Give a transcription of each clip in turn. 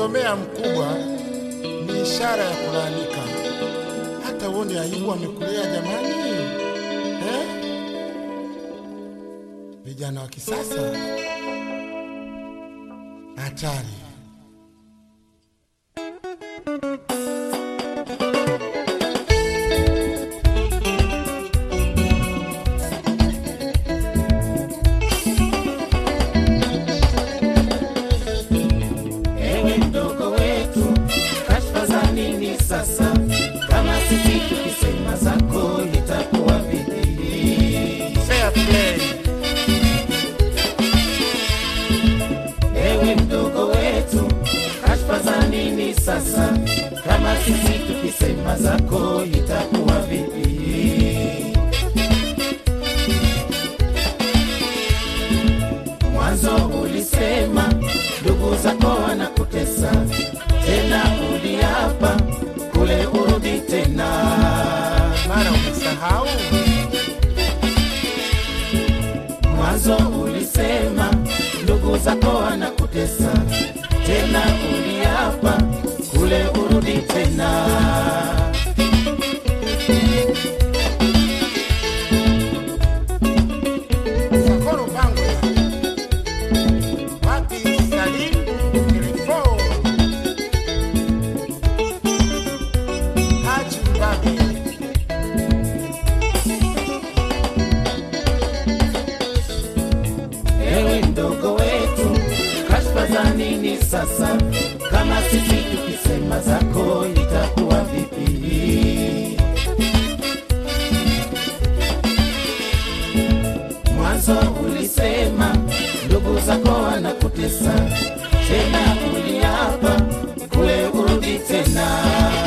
kumsomea mkubwa ni ishara ya kulaalika. Hata uone aibu amekulea jamani, eh? Vijana wa kisasa hatari. Ewe mdogo wetu, kashfa za nini sasa? Kama sisi tukisema zako itakuwa vipi? Fair play. Ewe mdogo wetu, kashfa za nini sasa? Kama sisi tukisema zako itakuwa vipi? Mwanzo ulisema ndugu zako wanakutesa, tena uliapa kule urudi tena. Mara umesahau Mwanzo ulisema ndugu zako wanakutesa, tena uliapa kule urudi tena. Sakoro Bangwe, wapi Salim Kilifo, Haji Mbabi, Ewe mdogo wetu, kashfa za nini sasa? Kama sisi tukisema zako itakuwa vipi? Mwanzo ulisema ndugu zako wanakutesa, tena uliapa kule urudi tena.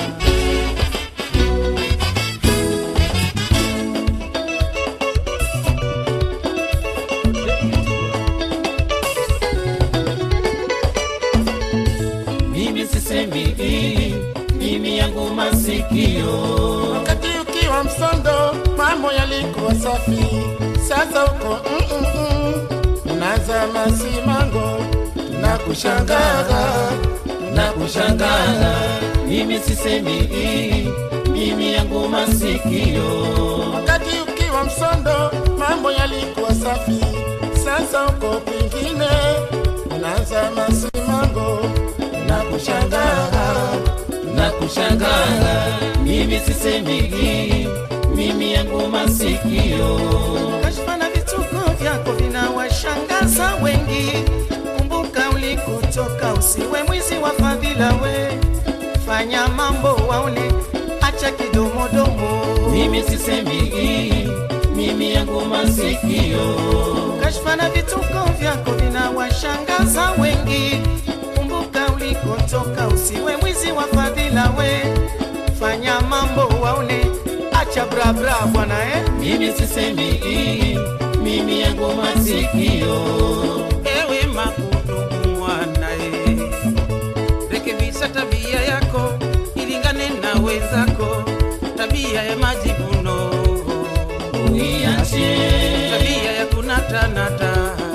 Mimi sisemi hili, mimi yangu masikio wakati ukiwa msondo mambo yalikuwa safi, sasa uko mm -mm -mm. unaza masimango na kushangaa na kushangaa. Mimi sisemi hili, mimi yangu masikio wakati ukiwa msondo mambo yalikuwa safi, sasa uko kwingine unaanza masimango na kushangaa na kushangaa. Mimi sisemi hili, mimi yangu masikio Kashfa na vituko vyako vinawashangaza wengi. Kumbuka ulikotoka, usiwe mwizi wa fadhila we. Fanya mambo waone, acha kidomodomo. mimi sisemi hili, mimi yangu masikio Kashfa na vituko vyako vinawashangaza wengi. Kumbuka ulikotoka, usiwe mwizi wa fadhila we. Fanya mambo waone, acha bra bra bwana eh. mimi sisemi hili, mimi yangu masikio Ewe makudumu mwanae, rekebisha tabia yako ilingane na wenzako, tabia ya majivuno, uiache, tabia ya kunatanata.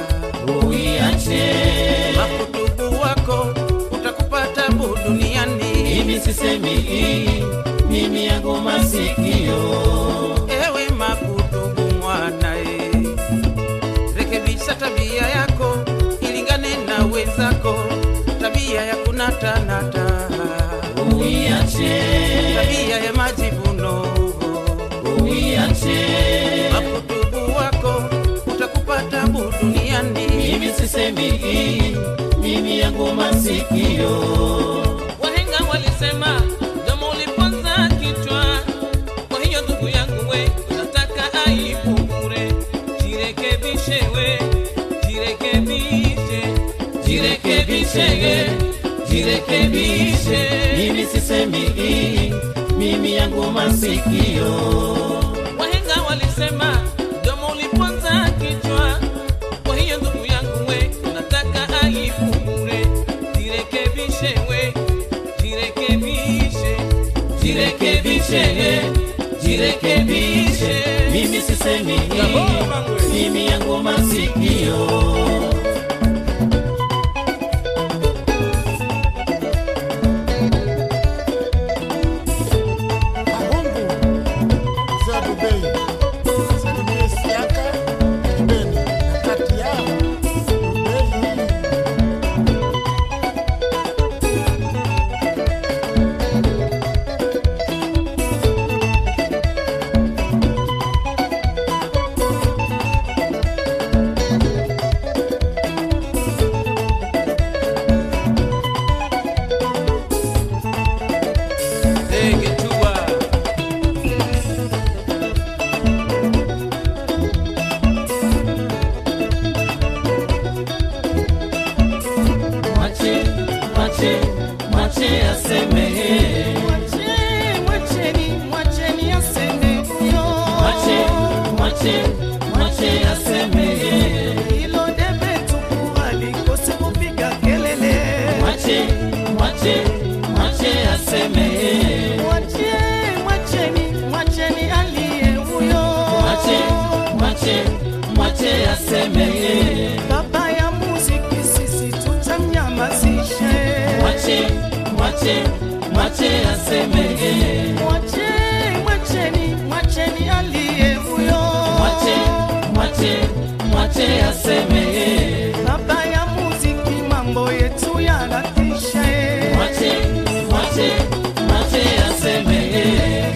uiache Makudumu wako utakupa tabu duniani. mimi sisemi hili, mimi yangu masikio Ewe makudumu mwanae, rekebisha tabia yako ilingane na wenzako, tabia ya kunatanata, uiache, tabia ya majivuno uiache makutubu wako utakupa tabu duniani. mimi sisemi hili, mimi yangu masikio Wahenga walisema domo uliponza kichwa. Kwa hiyo ndugu yangu we, unataka aibu bure, jirekebishe we, jirekebishe, jirekebishe, jirekebishe, mimi sisemi hili, mimi yangu masikio Wahenga walisema domo uliponza kichwa. Kwa hiyo ndugu yangu we, unataka aibu bure, jirekebishe we, jirekebishe, jirekebishe, jirekebishe, mimi sisemi hili, mimi yangu masikio Bei. Salimie Siaka, Beni, na kati yao Bei. Ndege tua. Mwache, mwache, mwache asemehe. Mwache, mwacheni, mwacheni aseme yo. Mwache, mwache, mwache asemehe. Hilo debe tupu halikose kupiga kelele. Mwache, mwache, mwache asemehe. Mwache, mwacheni, mwacheni aliye huyo. Mwache, mwache, mwache asemehe. Baba ya muziki sisi tutamnyamazishe. Mwache, mwache, mwache asemehe. Mwache, mwacheni, mwacheni aliye huyo. Mwache, mwache, mwache asemehe. Baba ya muziki mambo yetu yanatisha. Mwache, mwache, mwache asemehe.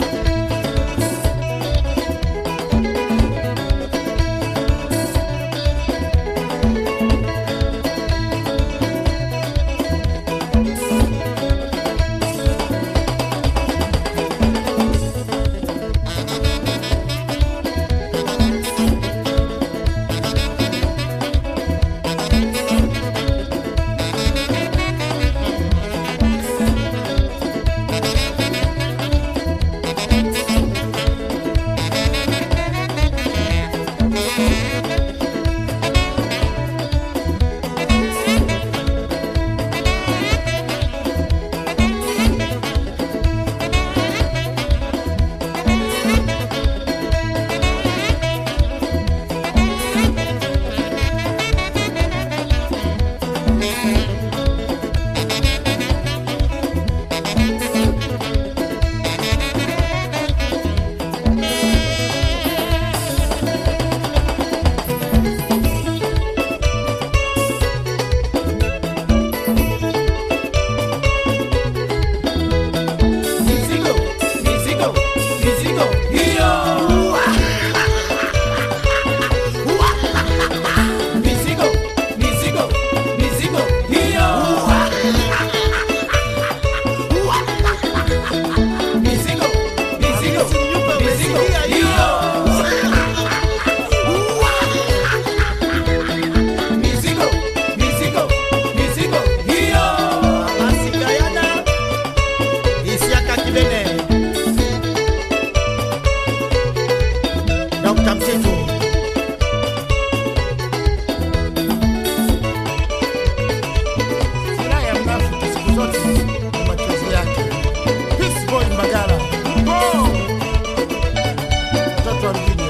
Mizigo, mizigo, mizigo, hiyo. Mizigo, mizigo, mizigo, hiyo. Mizigo, mizigo, mizigo, hiyo. Mizigo, mizigo, mizigo, hiyo. Masikayana Isiaka Kibene Dr. Mtitu Furaha ya mnafiki siku zote ni machozi yake. Peace boy Mbagala. Oh! Mtoto wa mjini.